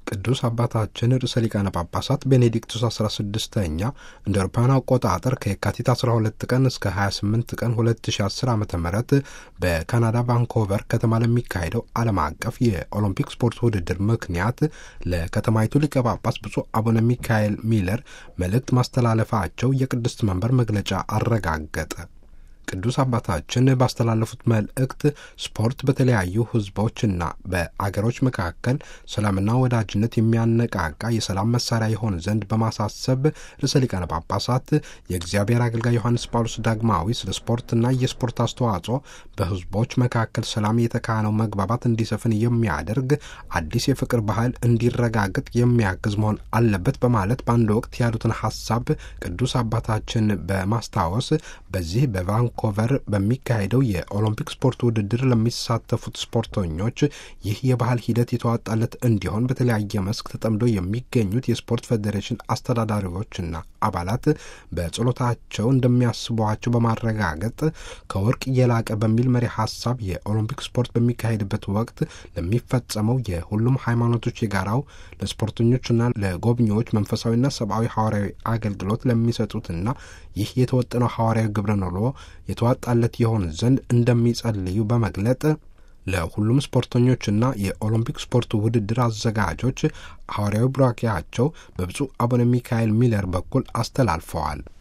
ቅዱስ አባታችን ርዕሰ ሊቃነ ጳጳሳት ቤኔዲክቱስ 16ኛ እንደ አውሮፓውያን አቆጣጠር ከየካቲት 12 ቀን እስከ 28 ቀን 2010 ዓ ም በካናዳ ቫንኮቨር ከተማ ለሚካሄደው ዓለም አቀፍ የኦሎምፒክ ስፖርት ውድድር ምክንያት ለከተማይቱ ሊቀ ጳጳስ ብፁዕ አቡነ ሚካኤል ሚለር መልእክት ማስተላለፋቸው የቅድስት መንበር መግለጫ አረጋገጠ። ቅዱስ አባታችን ባስተላለፉት መልእክት ስፖርት በተለያዩ ሕዝቦችና በአገሮች መካከል ሰላምና ወዳጅነት የሚያነቃቃ የሰላም መሳሪያ የሆን ዘንድ በማሳሰብ ርዕሰ ሊቃነ ጳጳሳት የእግዚአብሔር አገልጋይ ዮሐንስ ጳውሎስ ዳግማዊ ስለ ስፖርትና የስፖርት አስተዋጽኦ በሕዝቦች መካከል ሰላም የተካነው መግባባት እንዲሰፍን የሚያደርግ አዲስ የፍቅር ባህል እንዲረጋገጥ የሚያግዝ መሆን አለበት በማለት በአንድ ወቅት ያሉትን ሀሳብ ቅዱስ አባታችን በማስታወስ በዚህ በቫን ቫንኮቨር በሚካሄደው የኦሎምፒክ ስፖርት ውድድር ለሚሳተፉት ስፖርተኞች ይህ የባህል ሂደት የተዋጣለት እንዲሆን በተለያየ መስክ ተጠምዶ የሚገኙት የስፖርት ፌዴሬሽን አስተዳዳሪዎችና አባላት በጸሎታቸው እንደሚያስቧቸው በማረጋገጥ ከወርቅ የላቀ በሚል መሪ ሀሳብ የኦሎምፒክ ስፖርት በሚካሄድበት ወቅት ለሚፈጸመው የሁሉም ሃይማኖቶች የጋራው ለስፖርተኞችና ለጎብኚዎች መንፈሳዊና ሰብአዊ ሐዋርያዊ አገልግሎት ለሚሰጡትና ይህ የተወጠነው ሐዋርያዊ ግብረ ኖሎ የተዋጣለት የሆን ዘንድ እንደሚጸልዩ በመግለጥ ለሁሉም ስፖርተኞችና የኦሎምፒክ ስፖርት ውድድር አዘጋጆች ሐዋርያዊ ቡራኬያቸው በብፁዕ አቡነ ሚካኤል ሚለር በኩል አስተላልፈዋል።